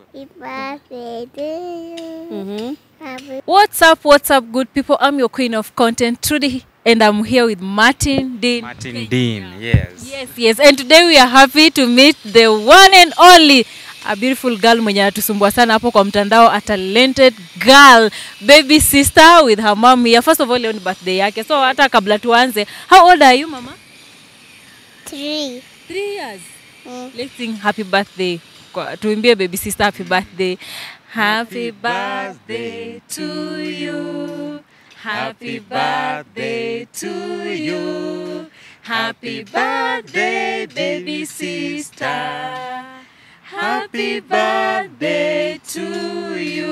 Happy birthday to you. Mhm. Happy What's up, what's up, good people? I'm your queen of content, Trudy, and I'm here with Martin Dean. Martin Dean, yes. Yes, yes. And today we are happy to meet the one and only a beautiful girl mwenye anatusumbua sana hapo kwa mtandao, a talented girl, baby sister with her mom here. First of all, leo ni birthday yake. So hata kabla tuanze, how old are you mama? three. Three years. Mm. Let's sing happy birthday. Kwa- Tuimbie baby sister happy birthday. Happy birthday to you. Happy birthday to you. Happy birthday, baby sister. Happy birthday to you.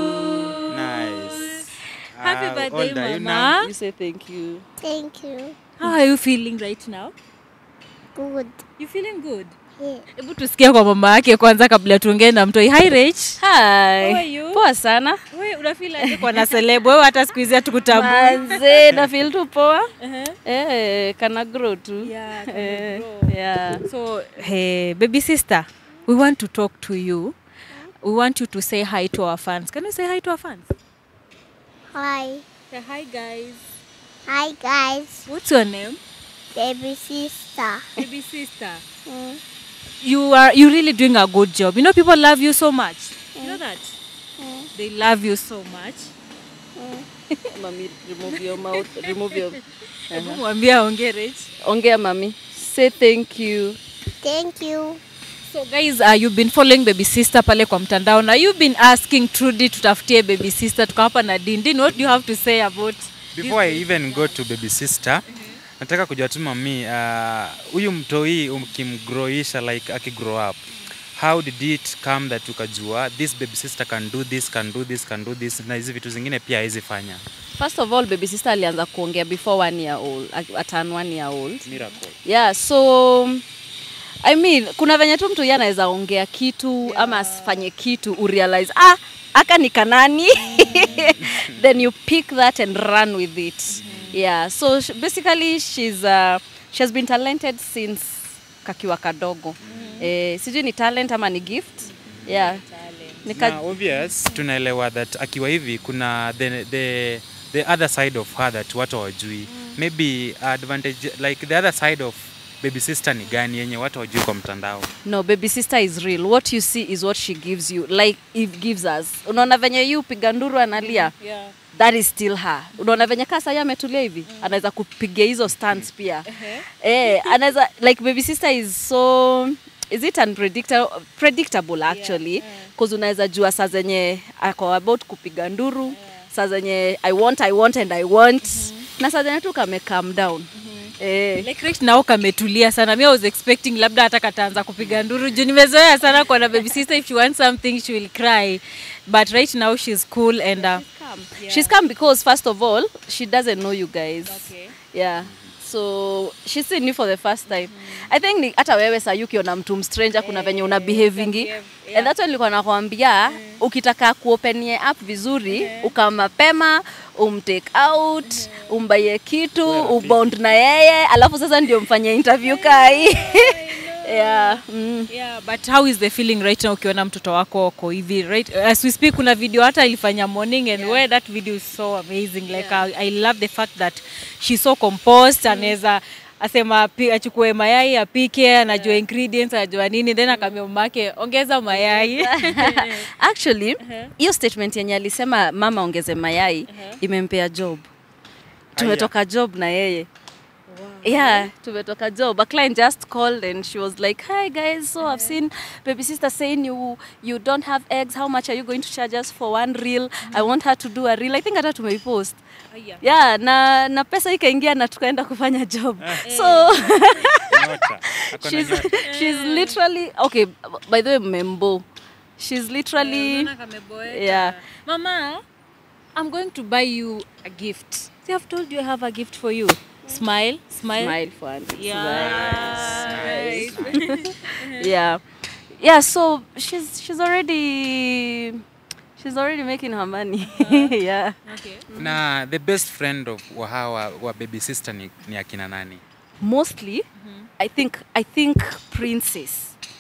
Nice. Happy How birthday, old are you mama. You say thank you. Thank you. How are you feeling right now? Good. You feeling good? Yeah. Hebu tusikie kwa mama yake kwanza kabla tuongee na mtoi. Hi Rach. Hi. How are you? Poa sana. Wewe unafeel aje kwa na celeb? Wewe hata siku hizi hatukutambui. Manze, na feel tu poa. Uh-huh. Eh, kana grow tu. Yeah, kana Eh, grow. yeah. So, hey, baby sister, we want to talk to you. We want you to say hi to our fans. Can you say hi to our fans? Hi. Say hi guys. Hi guys. What's your name? Baby sister. Baby sister. Mm. You are you really doing a good job. You know people love you so much. You know that? Mm. They love you so much. Mm. Mami, remove your mouth. Remove your... Hebu mwambie aongee Rach. Ongea mami. Say thank you. Thank you. So guys, uh, you've been following baby sister pale kwa mtandao na you've been asking Trudy tutafutie baby sister tukawapa na Dean. Dean, what do you have to say about Before I even go to baby sister, nataka kujua tu mami, uh, huyu mtoi ukimgroisha like akigrow up, how did it come that ukajua this baby sister can do this, can do this, can do this na hizi vitu zingine pia hawezi fanya? First of all, baby sister alianza kuongea before one year old. At turn one year old. Miracle. yeah so i mean kuna venye tu mtu yeye anaweza ongea kitu yeah. ama asifanye kitu urealize ah aka ni kanani then you pick that and run with it yeah so sh- basically she's uh, she has been talented since kakiwa kadogo eh, sijui ni talent ama ni gift yeah Nika, Na obvious tunaelewa that akiwa hivi kuna the, the, the other side of her that watu hawajui maybe advantage like the other side of baby sister ni gani yenye watu hawajui kwa mtandao no baby sister is real what you see is what she gives you like it gives us unaona venye yu piga nduru analia yeah. that is still her unaona venye kaa sahi ametulia hivi mm. anaweza kupiga hizo stunts pia eh, anaweza like baby sister is so is it unpredictable predictable actually yeah, yeah. unaweza jua saa zenye ako about kupiga nduru yeah. saa zenye i want i want and i want mm-hmm. na saa zenye tu kame calm down mm-hmm. eh, Like right now kametulia sana. Me I was expecting labda hata kataanza kupiga nduru juu nimezoea sana kwa na baby sister if she wants something she will cry. But right now she's cool and uh, come. She's come because first of all, she doesn't know you guys. Okay. Yeah. So she's seeing you for the first time. I think ni hata wewe saa ukiona mtu mstranger kuna venye una behavingi. behave, And that's why nilikuwa nakwambia ukitaka kuopenie up vizuri uka mapema umtake out umbaye kitu ubond na yeye alafu sasa ndio mfanye interview kai yeah. mm. Yeah, but how is the feeling right now ukiona mtoto wako wako hivi right as we speak kuna video hata ilifanya morning and where that video is so amazing like I, I love the fact that she's so composed anaweza asema api- achukue mayai apike anajua ingredients anajua nini then akamwambia mamake ongeza mayai actually hiyo statement yenye alisema mama ongeze mayai imempea job tumetoka job na yeye yeah tumetoka job a client just called and she was like hi guys so i've seen baby sister saying you you don't have eggs how much are you going to charge us for one reel i want her to do a reel i think hata tumeipost yeah na na pesa ikaingia na tukaenda kufanya job so Nyota. Ako na she's nyota. she's literally okay by the way membo she's literally yeah mama i'm going to buy you a gift see i've told you i have a gift for you smile smile, smile for auntie. Yeah. Nice. yeah yeah so she's she's already she's already making her money yeah Okay. na the best friend of wa hawa wa baby sister ni, ni akina nani mostly i think i think princess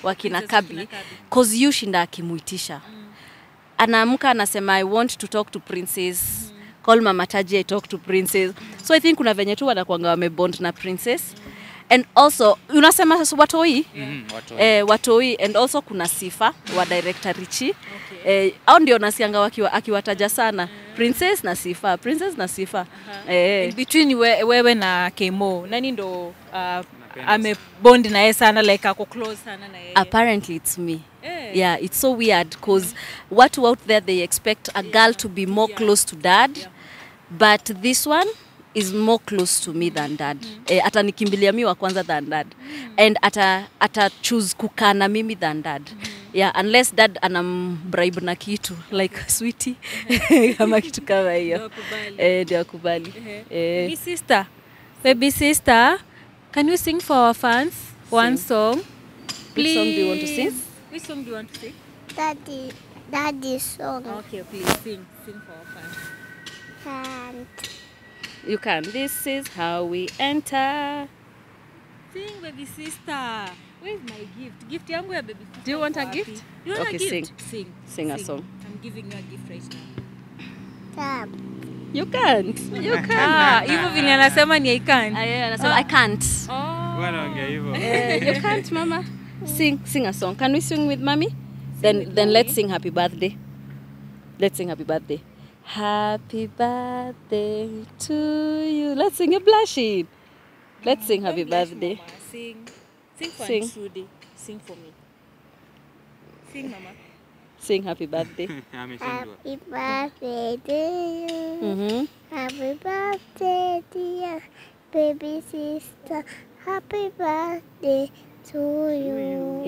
wakina Princess kabi wakina Kabi. cause yu shinda akimuitisha anaamka anasema i want to talk to princess call mama taji i talk to princess so i think kuna venye tu wanakwanga wamebond na princess and also unasema sasa watoi Mhm, watu eh, watoi and also kuna sifa wa director richi eh, au ndio nasianga wakiwa akiwataja sana princess na sifa princess na sifa eh, In between we, wewe na Kemo nani ndo uh, amebond na yeye sana like ako close sana na yeye apparently it's me Eh. yeah it's so weird because watu out there they expect a girl to be more close to dad but this one is more close to me than dad eh, atanikimbilia mi wa kwanza than dad and ata, ata choose kukaa na mimi than dad yeah unless dad anambribe na kitu like switi kama kitu kama hiyo eh, ndio akubali eh, Baby sister baby sister can you sing for our fans one song Which song do you want to sing? which song do you want to sing Daddy, daddy song. okay please sing sing for our fans And you can this is how we enter Sing baby sister. Where is my gift? Gift yangu ya baby sister. Do you want iko a wapi? gift? Do you want Okay, a gift? sing. Sing. Sing a song. I'm giving you a gift right now. tap. you can't you can't Ah, hivyo vile anasema ni I can't. Ah, yeah, anasema, I can't. Oh. wanaongea hivyo Eh, you can't, mama. Sing, sing a song. Can we sing with mommy? Then, then let's sing happy birthday. Let's sing happy birthday. Happy birthday to you. Let's sing it blushing. Let's sing happy Don't blush, birthday. Mama. Sing. Sing for Sing. Aunt Trudy. Sing for me. Sing mama. Sing happy birthday. ameshindwa Happy birthday to you. mm-hmm. Happy birthday, dear baby sister. Happy birthday to you.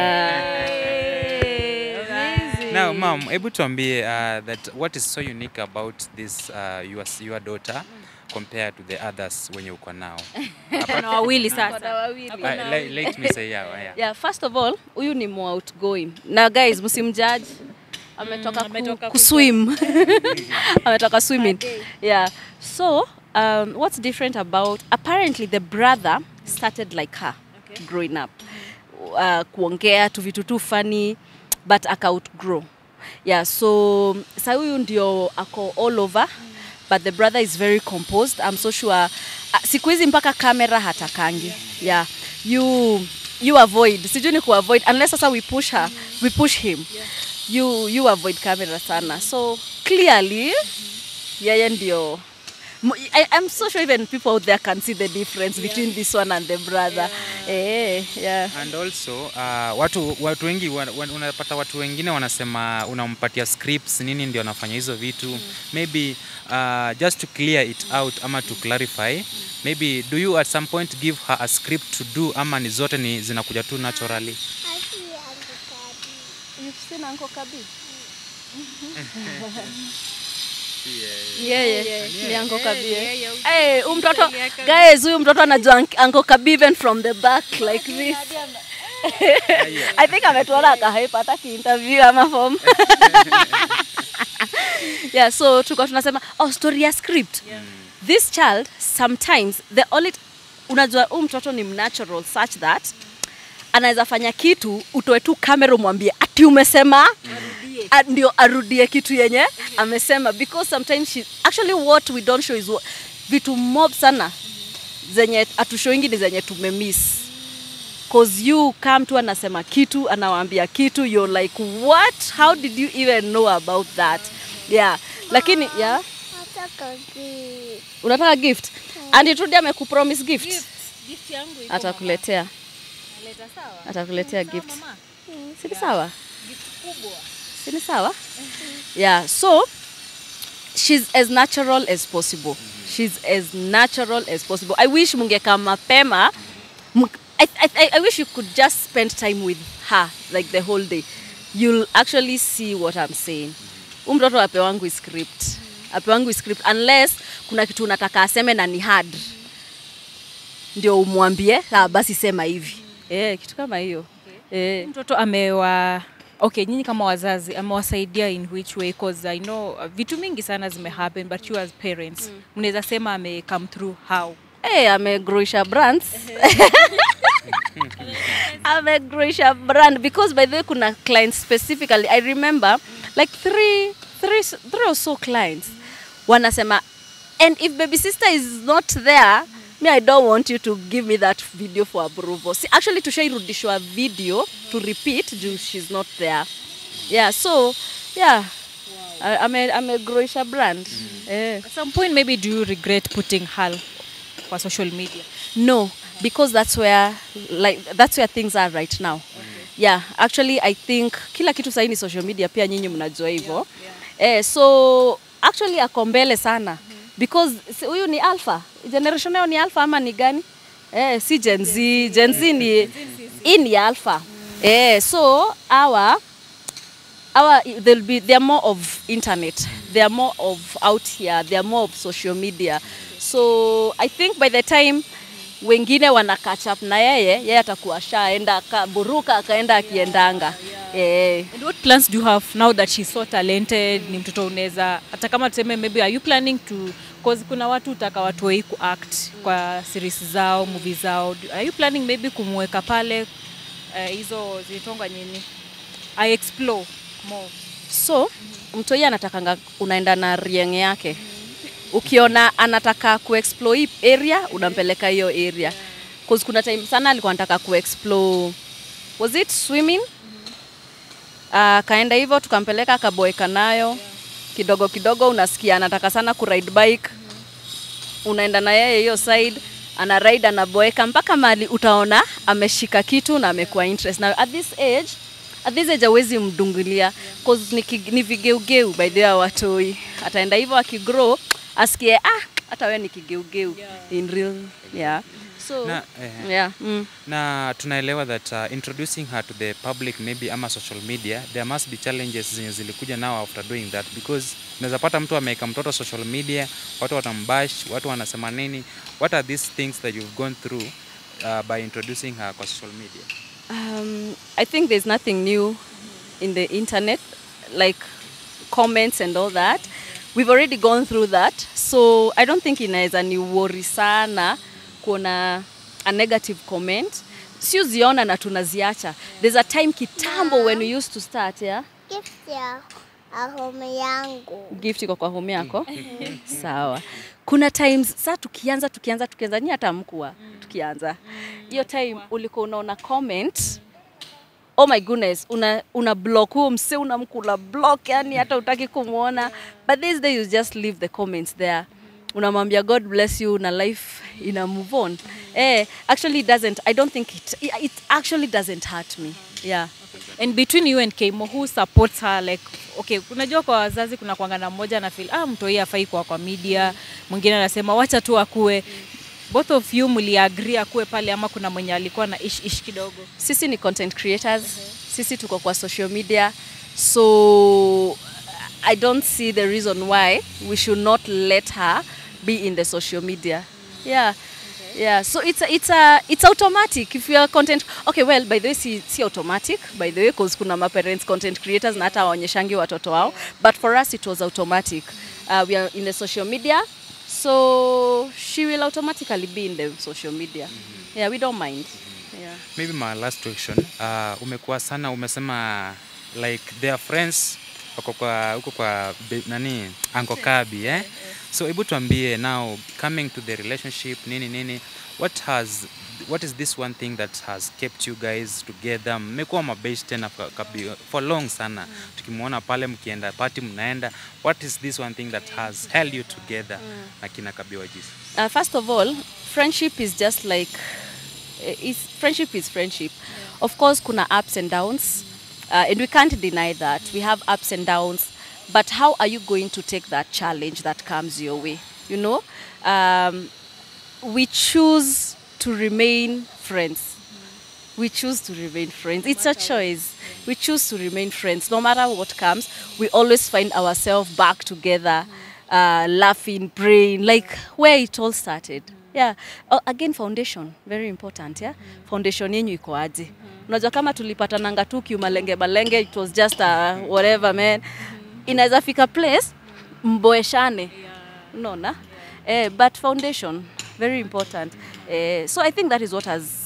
Wow. Now, mom, hebu tuambie uh, that what is so unique about this uh, your, your daughter compared to the others wenye uko nao? Kuna wawili Kuna sasa. wawili. Uh, let, let me say yeah, yeah. yeah first of all huyu ni more outgoing na guys msimjudge ametoka Mm, ametoka ku, kuswim ametoka swimming yeah so um, what's different about apparently the brother started like her Okay. growing up uh, kuongea tu vitu tu funny but aka outgrow yeah so sa huyu ndio ako all over but the brother is very composed i'm so sure uh, siku hizi mpaka kamera hatakangi yeah you you avoid sijui ni kuavoid unless sasa we push her we push him you you avoid camera sana so clearly yeye ndio Mo- I, I'm so sure even people out there can see the difference between this one and the brother. Eh, yeah. And also uh, watu watu wengi wa- wa- unapata watu wengine wanasema unampatia scripts nini ndio anafanya hizo vitu maybe uh, just to clear it out ama to clarify maybe do you at some point give her a script to do ama ni zote ni zinakuja tu naturally You've seen Uncle Kabir? Yeah, yeah. Ni Uncle Kabir. Hey, huyu mtoto guys, huyu mtoto anajua Unc- Uncle Kabir even from the back like this. I think ametuona akahype hata kiinterview ama form. yeah, so tulikuwa tunasema oh, story ya script. This child sometimes the only unajua huyu mtoto ni mnatural such that anaweza fanya kitu utoe tu kamera umwambie ati umesema A- ndio arudie kitu yenye amesema because sometimes she, actually what we don't show is what, vitu mob sana zenye atushoingi ni zenye tumemiss cause you come tu anasema kitu anawaambia kitu you're like what how did you even know about that yeah lakini yeah Nataka gift. unataka gift Auntie Trudy amekupromise gift Gift yangu iko atakuletea Leta sawa. atakuletea Sawa, gift mama. si ni sawa Gift kubwa. si ni sawa yeah so she's as natural as possible she's as natural as possible i wish mungekaa mapema Mung- I, I, I- I wish you could just spend time with her like the whole day you'll actually see what i'm saying huu mtoto apewangu script apewangu script unless kuna kitu unataka aseme na ni hard ndio umwambie ah, basi sema hivi eh, kitu kama hiyo eh. mtoto amewa okay nyinyi kama wazazi amewasaidia in which way cause i know uh, vitu mingi sana zimehappen but you as parents mnaweza sema ame come through how Hey, amegroisha brands amegroisha brand because by the way kuna clients specifically i remember like three, three, three or so clients wanasema and if baby sister is not there me i don't want you to give me that video for approval See, actually tushairudishwa video to repeat juu she's not there yeah so yeah wow. ame amegroisha brand eh. At some point maybe do you regret putting her kwa social media? No, because that's where like that's where things are right now. Yeah, actually I think kila kitu sahii ni social media pia nyinyi mnajua hivyo. Eh, so actually ako mbele sana because si- huyu ni alpha. Generation yao ni alpha ama ni gani? Eh, si Gen Z. Gen Z ni hii ni alpha. Eh, so our our they'll be they're more of internet they're more of out here they're more of social media so i think by the time wengine wana catch up na yeye yeye atakuwa shaenda akaburuka akaenda akiendanga eh And what plans do you have now that she's so talented? Ni mtoto unaweza hata kama tuseme maybe are you planning to cause kuna watu utaka watu wei kuact kwa series zao, movie zao. Do- Are you planning maybe kumweka pale eh, hizo zilitongwa nini? I explore more. so mtoi anatakanga unaenda na rieng yake ukiona anataka kuexplore hii area unampeleka hiyo area cause kuna time sana alikuwa anataka kuexplore was it swimming akaenda hivyo tukampeleka akaboeka nayo kidogo kidogo unasikia anataka sana kuride bike unaenda na yeye hiyo side ana ride anaboeka mpaka mali utaona ameshika kitu na amekuwa interest na at this age at this age hawezi mdungilia cause ni, ki- ni vigeugeu by the way watoi ataenda hivyo akigrow asikie ah hata wewe ni kigeugeu in real yeah so Na, eh, yeah mm. na tunaelewa that uh, introducing her to the public maybe ama social media there must be challenges zenye zilikuja now after doing that because unaweza pata mtu ameweka mtoto social media watu watambash watu wanasema nini what are these things that you've gone through uh, by introducing her kwa social media Um, I think there's nothing new in the internet, like comments and all that. We've already gone through that, so I don't think inaweza ni worry sana kuona a negative comment. Siuziona na tunaziacha. There's a time kitambo when we used to start, yeah? Gift ya ahome yangu. gift iko kwa home yako sawa kuna times saa tukianza tukianza tukianza ni hata mkua tukianza hiyo time ulikuwa unaona comment oh my goodness una, una block huo mse unamkula block yani hata utaki kumwona but this day you just leave the comments there unamwambia god bless you na life ina move on eh, actually it doesn't i don't think it, it actually doesn't hurt me yeah And between you and Keimo, who supports her like okay, unajua kwa wazazi kuna kwanga na mmoja na feel ah, mtoi afai kwa kwa media, mwingine anasema wacha tu akue. Both of you mliagree akue pale ama kuna mwenye alikuwa na ish ish kidogo? sisi ni content creators sisi tuko kwa social media so i don't see the reason why we should not let her be in the social media yeah yeah so it's a, it's a, it's automatic if you are content okay well by the way si, si automatic by the way because kuna ma parents content creators na hata hawaonyeshangi watoto wao but for us it was automatic uh, we are in the social media so she will automatically be in the social media yeah we don't mind yeah maybe my last question uh, umekuwa sana umesema like their friends wako kwa huko kwa be- nani anko kabi eh? so hebu tuambie now coming to the relationship nini nini what has what is this one thing that has kept you guys together mmekuwa mabase tena for, kabi, for long sana tukimwona pale mkienda party mnaenda what is this one thing that has held you together na kina kabiwajisi uh, first of all friendship is just like uh, is friendship is friendship of course kuna ups and downs uh, and we can't deny that we have ups and downs but how are you going to take that challenge that comes your way you know um, we choose to remain friends we choose to remain friends. It's a choice. We choose to remain friends. No matter what comes, we always find ourselves back together, uh, laughing, praying, like where it all started. Yeah. Uh, again, foundation, very important. Yeah. Foundation yenyu iko aje? Unajua kama tulipatananga tu kiumalenge malenge, it was just a whatever man. Inaweza fika place mboeshane. Unaona? Eh, but foundation very important. Eh, so I think that is what has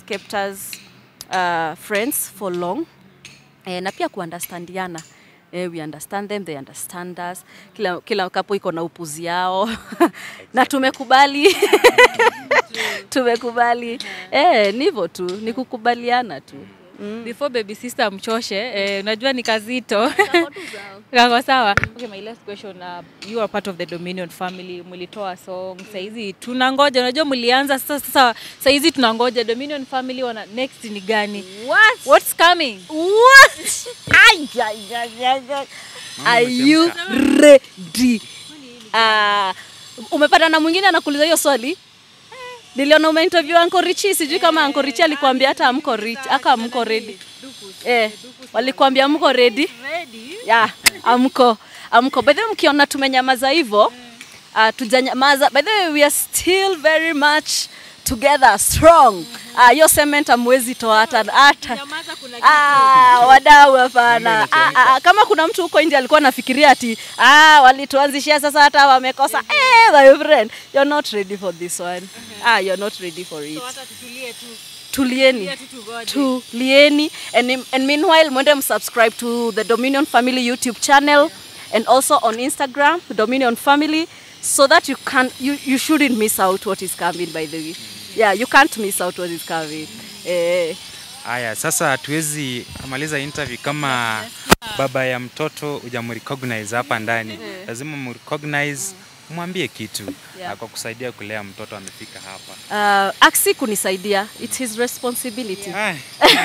kept us uh, friends for long eh, na pia kuunderstandiana eh, we understand them they understand us kila, kila kapo iko na upuzi yao na tumekubali tumekubali eh, ni hivyo tu ni kukubaliana tu before baby sister mchoshe eh, unajua ni kazito kako sawa okay, my last question uh, you are part of the dominion family mlitoa song saizi tunangoja unajua mlianza sasa sasa saizi tunangoja dominion family wana next ni gani What? what's coming What? Ay, ay, ay, ay, ay. Are you ready? Uh, umepata na mwingine anakuuliza hiyo swali niliona umeinterview Uncle Richie, sijui kama Uncle Richie alikwambia hata amko rich, aka amko ready. Eh, walikwambia amko ready? Yeah, amko amko. By the way, mkiona tumenyamaza hivyo, uh, tujanyamaza. By the way, we are still very much together strong. Ah, hiyo cement amwezi toa hata hata Ah, wadau hapana. Ah, ah, kama kuna mtu huko nje alikuwa anafikiria ati ah, walituanzishia sasa hata wamekosa. Eh, my friend, you're not ready for this one. Ah, you're not ready for it. Tulieni. Tulieni. And, im- and meanwhile, mwende msubscribe to the Dominion Family YouTube channel and also on Instagram, Dominion Family, so that you can you, you shouldn't miss out what is coming by the way. Yeah, you can't miss out what is coming. Eh. Haya, sasa hatuwezi maliza interview kama baba ya mtoto hujamrecognize hapa ndani. Lazima mrecognize, mwambie kitu Yeah. na kwa kusaidia kulea mtoto amefika hapa. Uh, aksi kunisaidia it's his responsibility Ai,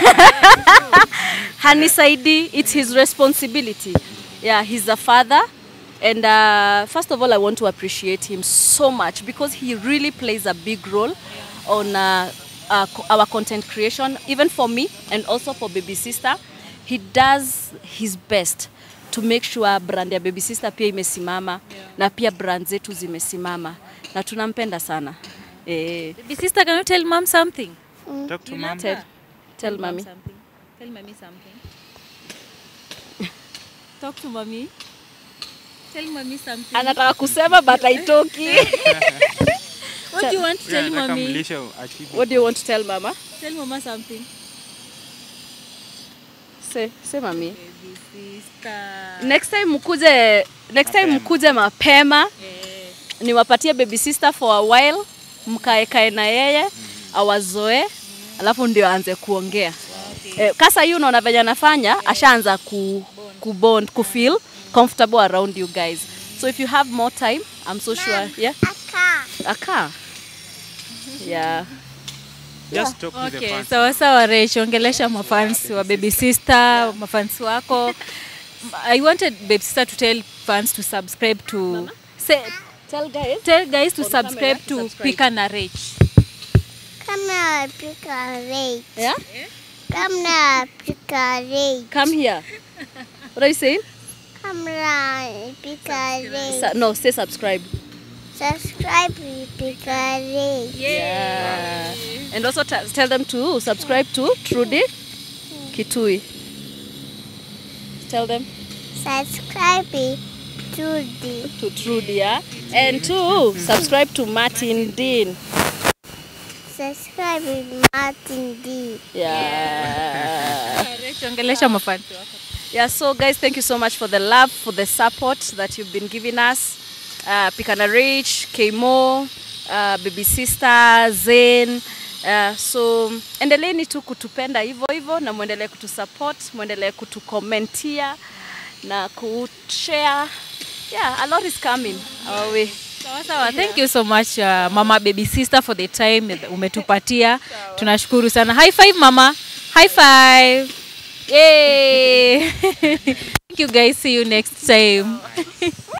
hanisaidi it's his responsibility yeah he's a father and uh, first of all i want to appreciate him so much because he really plays a big role on uh, uh, co- our content creation even for me and also for baby sister he does his best to make sure brand ya baby sister pia imesimama na pia brand zetu zimesimama na tunampenda sana eh, baby sister can you tell mom something talk to mom. tell, tell mami something tell mommy something talk to mommy tell mommy something anataka kusema but haitoki what do you want to tell Nataka mommy mlishe achieve. What do you want to tell mama? tell mama something Say, say mami. baby sister Next time mkuje next time mkuje mapema eh niwapatie baby sister for a while mkae kae na yeye awazoe alafu ndio aanze kuongea. Eh, kasa hii unaona venye anafanya ashaanza ku, ku bond ku feel comfortable around you guys. So if you have more time, I'm so sure. Yeah. Aka. Aka. Yeah. Just talk to the Okay, fans. sawa sawa Rach, ongelesha mafans wa baby sister, mafans wako. I wanted baby sister to tell fans to subscribe to say, Tell guys. tell guys to On camera, subscribe to subscribe. Pika na Rach. Kamera pika rei. Yeah? Kamera pika rei. Come here. What are you saying? Kamera pika rei. Su- no, say subscribe. Subscribe pika rei. Yeah. And also t- tell them to subscribe to Trudy Kitui. Tell them Subscribe to the to Trudy, yeah? And to subscribe to Martin Dean. subscribe Martin D. Yeah. Rach, ongelesha mafans wako. Yeah, so guys, thank you so much for the love, for the support that you've been giving us. Uh, Pikana Rich, Kmo, uh, Baby Sister, Zen. Uh, so endeleeni tu kutupenda hivyo hivyo na mwendelee kutusupport, mwendelee kutukomentia na kushare. Yeah, a lot is coming our way. Sawa sawa. Thank you so much uh, mama baby sister for the time umetupatia. Tunashukuru sana. High five mama. High five. Yay. Thank you guys. See you next time.